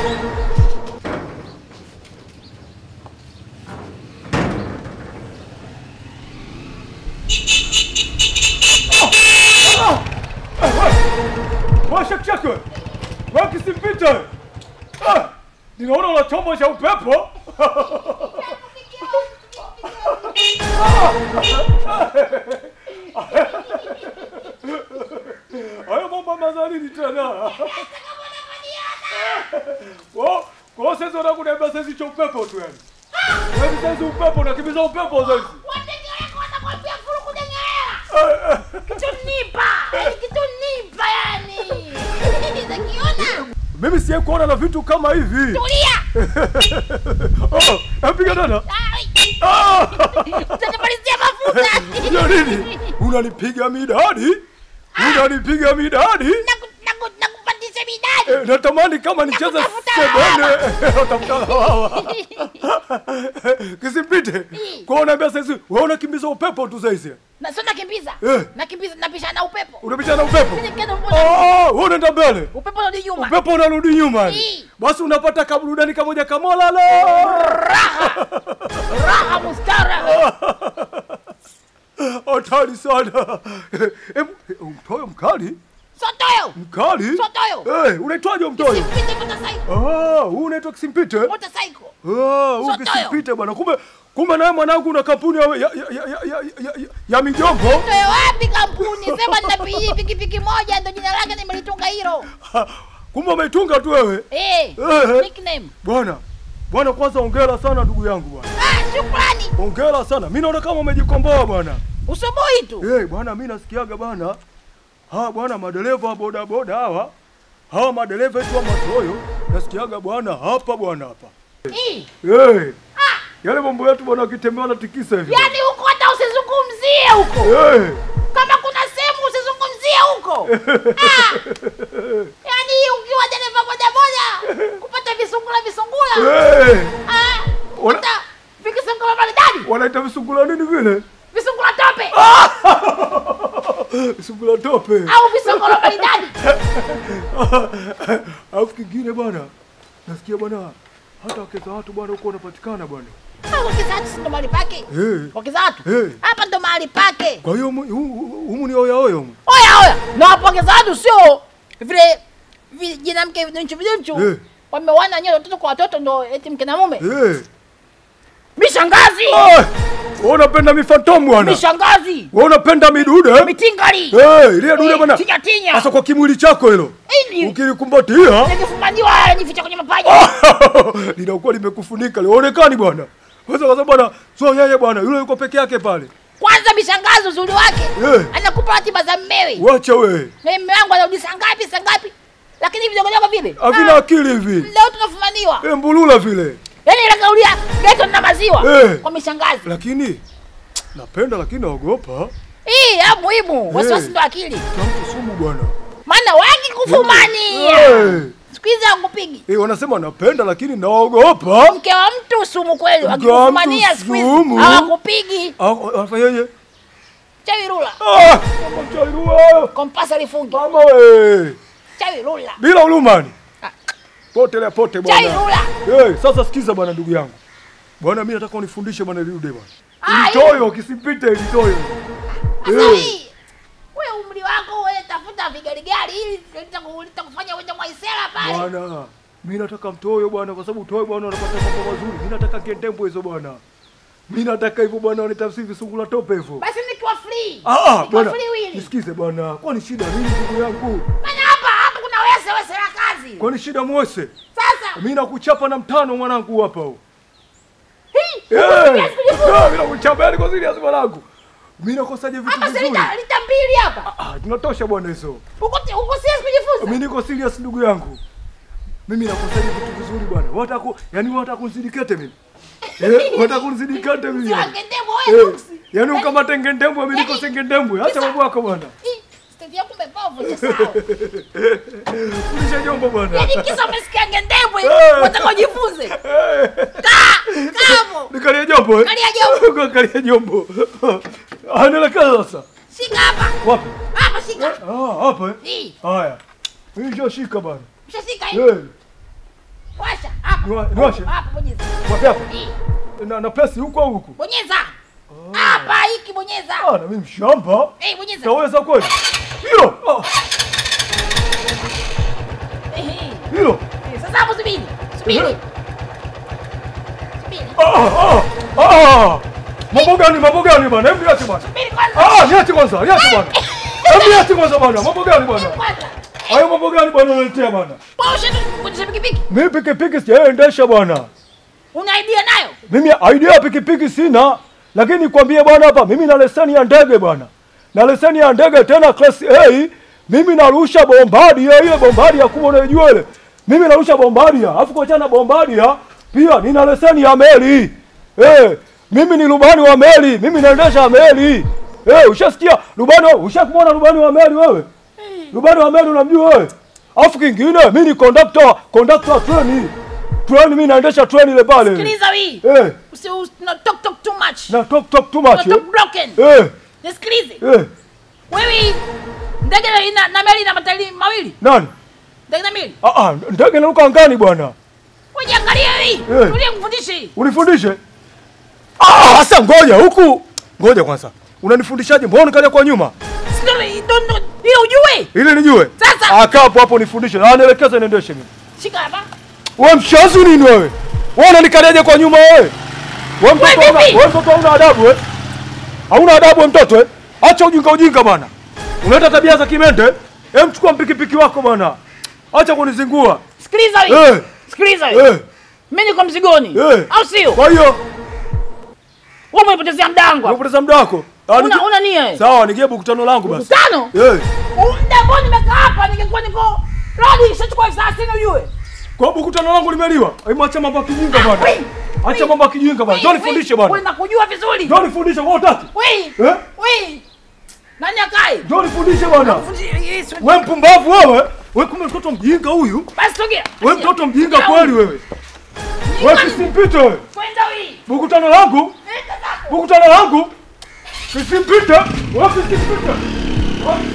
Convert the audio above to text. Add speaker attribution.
Speaker 1: Washakshake wewe kisimpite. Ah, ninaona una chombo cha upepo. Hayo mambo mazalini tena. Wao, kwa sasa unataka kuniambia sasa cha upepo tu yani. Yaani sasa upepo unakimbiza upepo sasa.
Speaker 2: Wadenge wako wanakwambia furu kudengea. Kitunipa. Yaani kitunipa yani. Zakiona.
Speaker 1: Mimi siye kuona na vitu kama hivi.
Speaker 2: Tulia.
Speaker 1: Oh, napiga tena.
Speaker 2: Ai.
Speaker 1: Ah!
Speaker 2: Utanimalizia mafuta.
Speaker 1: Ya nini? Unanipiga midadi? Unanipiga midadi?
Speaker 2: Naku- naku- Nakupandisha midadi.
Speaker 1: Eh, natamani kama nicheze
Speaker 2: Nakutafuta
Speaker 1: sebene. Utafuta wawa. Kisipite. Kwa unaambia sasa wewe unakimbiza upepo tu sasa.
Speaker 2: Na sio nakimbiza.
Speaker 1: Eh.
Speaker 2: Nakimbiza napishana na upepo.
Speaker 1: Unapita na upepo.
Speaker 2: Nikienda mbona
Speaker 1: Oh, wewe unaenda mbele.
Speaker 2: upepo unarudi nyuma.
Speaker 1: Upepo unarudi nyuma.
Speaker 2: Eh.
Speaker 1: Basi unapata kaburudani kamoja kamola lo.
Speaker 2: Raha mustara.
Speaker 1: Hatari sana. Hebu mtoyo mkali?
Speaker 2: Sotoyo.
Speaker 1: Mkali?
Speaker 2: Sotoyo.
Speaker 1: Eh, unaitwaje mtoyo?
Speaker 2: Simpite motorcycle.
Speaker 1: Ah, huu unaitwa Kisimpite?
Speaker 2: Motorcycle.
Speaker 1: Ah, huu
Speaker 2: Sotoyo.
Speaker 1: Kisimpite bwana. Kumbe kumbe naye mwanangu una kampuni ya ya ya ya, ya, ya, ya, ya mijombo.
Speaker 2: Toe wapi kampuni? Sema nina piki pikipiki moja ndio jina lake nimelitunga hilo.
Speaker 1: Kumbe umeitunga tu wewe.
Speaker 2: Eh.
Speaker 1: Eh.
Speaker 2: Nickname.
Speaker 1: Bwana. Bwana kwanza hongera sana ndugu yangu bwana.
Speaker 2: Ah, shukrani.
Speaker 1: Hongera sana. Mimi naona kama umejikomboa bwana.
Speaker 2: Usubuhi tu.
Speaker 1: Eh, bwana mimi nasikiaga bwana. Hawa bwana madereva wa boda boda hawa. Hawa madereva wetu wa matoyo nasikiaga bwana hapa bwana hapa.
Speaker 2: Eh.
Speaker 1: Eh. Yale mambo yetu bwana akitembea na tikisa hivi.
Speaker 2: Yaani huko hata usizungumzie huko.
Speaker 1: Eh.
Speaker 2: Kama kuna sehemu usizungumzie huko. Ah. Yaani ukiwa dereva boda boda kupata visungula visungula.
Speaker 1: Eh.
Speaker 2: Ah.
Speaker 1: Wana-
Speaker 2: Hata vikisungula maridadi.
Speaker 1: Wanaita visungula nini vile?
Speaker 2: Visungula tope
Speaker 1: Visungula tope.
Speaker 2: au visungula maridadi.
Speaker 1: Alafu kingine bwana. Nasikia bwana hata wake za watu bwana huko wanapatikana bwana.
Speaker 2: Ah, Wakizatu si ndo mahali pake.
Speaker 1: Eh.
Speaker 2: Wakizatu.
Speaker 1: Eh.
Speaker 2: Hapa ndo mahali pake.
Speaker 1: Kwa hiyo humu- humu humu ni oya oya humu.
Speaker 2: Oya oya, na wapongeza watu sio vile vijinamke vidunchu vidunchu
Speaker 1: Eh.
Speaker 2: wamewana nyewe watoto kwa watoto ndo eti mke na mume.
Speaker 1: Eh.
Speaker 2: Mishangazi,
Speaker 1: Ah! Wewe unapenda mifantomu bwana.
Speaker 2: mishangazi,
Speaker 1: Wewe unapenda midude?
Speaker 2: mitingali,
Speaker 1: Eh, ile dude bwana.
Speaker 2: tinya tinya,
Speaker 1: Sasa kwa kimwili chako hilo.
Speaker 2: ili
Speaker 1: Ukilikumbatia
Speaker 2: nikifumaniwa nificha kwenye mapaja.
Speaker 1: linakuwa limekufunika lionekani bwana. Sasa kwa sababu bwana, sio yeye bwana, yule yuko peke yake pale.
Speaker 2: Kwanza mishangazi uzuri wake
Speaker 1: Eh.
Speaker 2: anakupa ratiba za mmewe,
Speaker 1: Wacha wewe.
Speaker 2: na mume wangu anarudi saa ngapi saa ngapi, lakini vidogodogo vile
Speaker 1: Havina
Speaker 2: ah,
Speaker 1: akili hivi.
Speaker 2: leo tunafumaniwa,
Speaker 1: Eh, mbulula vile.
Speaker 2: yaani nakaulia geto na maziwa
Speaker 1: Eh.
Speaker 2: kwa mishangazi.
Speaker 1: Lakini napenda lakini naogopa.
Speaker 2: Hii ya muhimu, wasiwasi ndo akili.
Speaker 1: Na mtu sumu bwana.
Speaker 2: maana wengi kufumania
Speaker 1: Eh.
Speaker 2: siku hizi hakupigi
Speaker 1: Eh, wanasema napenda lakini naogopa.
Speaker 2: mke wa mtu sumu kweli,
Speaker 1: Mke wa mtu
Speaker 2: wakikufumania siku hizi
Speaker 1: sumu.
Speaker 2: hawakupigi.
Speaker 1: Ah, Afanyeje?
Speaker 2: Chawi rula,
Speaker 1: Ah! Mama chairua.
Speaker 2: kompasa lifungi,
Speaker 1: Mama we.
Speaker 2: chawi rula,
Speaker 1: Bila ulumani.
Speaker 2: Ah.
Speaker 1: Potelea pote
Speaker 2: chawi
Speaker 1: bwana.
Speaker 2: rula.
Speaker 1: Hey, sasa sikiza bwana ndugu yangu. Bwana mimi nataka unifundishe bwana lirude bwana.
Speaker 2: Ah,
Speaker 1: Ilitoyo kisipite ilitoyo.
Speaker 2: Sasa
Speaker 1: Eh.
Speaker 2: hii wewe umri wako wewe, tafuta vigarigari ili litaku- litakufanya uende mwaisela pale.
Speaker 1: Bwana, mimi nataka mtoyo bwana kwa sababu utoyo bwana unapata mambo mazuri. Mimi nataka kendembo hizo bwana. Mimi nataka hivyo bwana wanitafsiri visungula tope hivyo.
Speaker 2: Basi nikiwa free,
Speaker 1: Ah ah
Speaker 2: nikiwa
Speaker 1: bwana.
Speaker 2: free wili,
Speaker 1: Nisikize bwana. Kwani shida nini ndugu yangu?
Speaker 2: maana hapa hapa kuna wese wese la kazi.
Speaker 1: Kwani shida mwese?
Speaker 2: Sasa
Speaker 1: Mimi nakuchapa na mtano mwanangu hapa huo.
Speaker 2: hii
Speaker 1: Eh!
Speaker 2: serious kujifunza.
Speaker 1: Ah, Mimi nakuchapa yani kwa serious mwanangu. Mimi nakosaje vitu
Speaker 2: hapa si
Speaker 1: vizuri?
Speaker 2: lita lita mbili hapa,
Speaker 1: Ah, tunatosha bwana hizo.
Speaker 2: uko uko serious kujifunza.
Speaker 1: Mimi niko serious ndugu yangu. Mimi nakosaje vitu vizuri bwana. Wataka ku, yani wataka kunizidikete mimi. Eh, wataka kunizidikete mimi. yani.
Speaker 2: Siwangendemo wewe
Speaker 1: Eh,
Speaker 2: nuksi.
Speaker 1: yani ukamate ngendembwe mimi niko
Speaker 2: Yaani-
Speaker 1: sengendembwe. Acha
Speaker 2: Sasa-
Speaker 1: mambo yako bwana.
Speaker 2: Ih, Stendi yako umepovu cha sawa.
Speaker 1: Kulisha jombo bwana.
Speaker 2: Yaani kisa umesikia ngendembwe,
Speaker 1: Eh.
Speaker 2: unataka ujifunze. Kaa, kaa hapo.
Speaker 1: Nikalia jombo eh?
Speaker 2: Kalia jombo.
Speaker 1: Kalia jombo. Anaelekea sasa.
Speaker 2: Shika hapa.
Speaker 1: Wapi?
Speaker 2: Hapa shika.
Speaker 1: Ah, hapa eh?
Speaker 2: Hii,
Speaker 1: Haya. Mimi ndio shika bana.
Speaker 2: mshashika hii.
Speaker 1: Eh.
Speaker 2: Washa hapa.
Speaker 1: Niwa- niwashe?
Speaker 2: Hapa bonyeza.
Speaker 1: Wapi hapa?
Speaker 2: Hii.
Speaker 1: Na na pesi huko au huko?
Speaker 2: Bonyeza. Hapa hiki bonyeza.
Speaker 1: Ah, na mimi mshamba.
Speaker 2: Eh, bonyeza.
Speaker 1: Taweza kweli? Hilo. Ah,
Speaker 2: Eh,
Speaker 1: hilo.
Speaker 2: eh. Sasa hapo subiri. Subiri.
Speaker 1: Eh.
Speaker 2: Subiri.
Speaker 1: Ah, ah, ah. Mambo gani? Mambo gani bwana? Hebu niache bwana.
Speaker 2: Subiri kwanza.
Speaker 1: Ah, niache kwanza. Niache bwana. Hebu niache kwanza bwana. Mambo gani bwana?
Speaker 2: Kwanza.
Speaker 1: Hayo mambo gani bwana unaletea bwana?
Speaker 2: Posha tu kuendesha pikipiki.
Speaker 1: Mimi pikipiki sijaendesha bwana.
Speaker 2: Una idea nayo?
Speaker 1: Mimi idea ya pikipiki sina, lakini nikwambie bwana hapa, mimi na leseni ya ndege bwana, na leseni ya ndege tena class A. Mimi narusha bombardia, ile bombardia kubwa unayojua ile, mimi narusha bombardia, alafu kuachana na bombardia pia nina leseni ya meli eh, mimi ni rubani wa meli, mimi naendesha meli eh, ushasikia rubani? Ushakumwona rubani wa meli wewe? Rubani wa meli unamjua wewe? Alafu kingine mimi ni conductor, conductor wa treni. Treni mimi naendesha treni ile pale.
Speaker 2: Sikiliza hii.
Speaker 1: Eh,
Speaker 2: Usi usi- no, talk talk too much.
Speaker 1: na talk talk too
Speaker 2: No,
Speaker 1: much.
Speaker 2: talk broken.
Speaker 1: Eh, eh,
Speaker 2: Nisikilize.
Speaker 1: eh.
Speaker 2: Wewe ndege ina na meli ina matairi mawili.
Speaker 1: Nani?
Speaker 2: Ndege na meli.
Speaker 1: Ah ah, ndege inaruka angani bwana.
Speaker 2: Wewe jiangalie hii.
Speaker 1: Eh.
Speaker 2: Tulie kufundishe.
Speaker 1: Unifundishe? Ah, sasa ngoja huku. Ngoja kwanza. Unanifundishaje? Mbona nikaja kwa nyuma?
Speaker 2: Sikiliza, don't don't. Hiyo ujue.
Speaker 1: Ili nijue.
Speaker 2: Sasa.
Speaker 1: Ah, kaa hapo hapo nifundishe. Ah, nielekeze niendeshe mimi.
Speaker 2: Shika hapa.
Speaker 1: Wewe mshazi nini wewe? Wewe unanikaliaje kwa nyuma wewe? Wewe mtoto
Speaker 2: Wewe
Speaker 1: una,
Speaker 2: vipi?
Speaker 1: wewe mtoto hauna adabu eh? Hauna adabu wewe mtoto eh? Acha ujinga ujinga bwana. Unaleta tabia za kimende. Hem, chukua mpikipiki wako bwana. Acha kunizingua.
Speaker 2: Sikiliza hii.
Speaker 1: Eh,
Speaker 2: Sikiliza hii.
Speaker 1: eh.
Speaker 2: Mimi niko mzigoni.
Speaker 1: Eh.
Speaker 2: Au sio?
Speaker 1: Kwa hiyo
Speaker 2: Wewe umenipotezea mdango. hapa.
Speaker 1: unapoteza muda wako. Ah,
Speaker 2: Una
Speaker 1: nige-
Speaker 2: una nia. eh?
Speaker 1: Sawa, nigie buku tano langu basi.
Speaker 2: Tano.
Speaker 1: Eh.
Speaker 2: Muda ambao nimekaa hapa ningekuwa niko radi ishachukua elfu thelathini ujue.
Speaker 1: Kwa buku tano langu limeliwa. Hebu acha mambo ya kijinga bwana.
Speaker 2: Wei,
Speaker 1: Acha
Speaker 2: wei,
Speaker 1: mambo ya kijinga bwana.
Speaker 2: wei,
Speaker 1: Njoo
Speaker 2: wei,
Speaker 1: nifundishe
Speaker 2: wei,
Speaker 1: bwana.
Speaker 2: nakujua vizuri.
Speaker 1: Njoo nifundishe kwa utaki.
Speaker 2: Wei.
Speaker 1: Eh?
Speaker 2: Wei. Nani akae?
Speaker 1: Njoo nifundishe bwana.
Speaker 2: Fundi- Yesu.
Speaker 1: Wewe mpumbavu wewe. Wewe kumbe mtoto mjinga huyu.
Speaker 2: Basi sogea.
Speaker 1: Wewe mtoto mjinga
Speaker 2: Sogea
Speaker 1: kweli
Speaker 2: huyu.
Speaker 1: wewe. Wewe kisimpite wewe.
Speaker 2: Kwenda hii.
Speaker 1: Buku tano langu.
Speaker 2: Nenda zako.
Speaker 1: Buku tano langu. Kisimpite. Wewe kisimpite. Wewe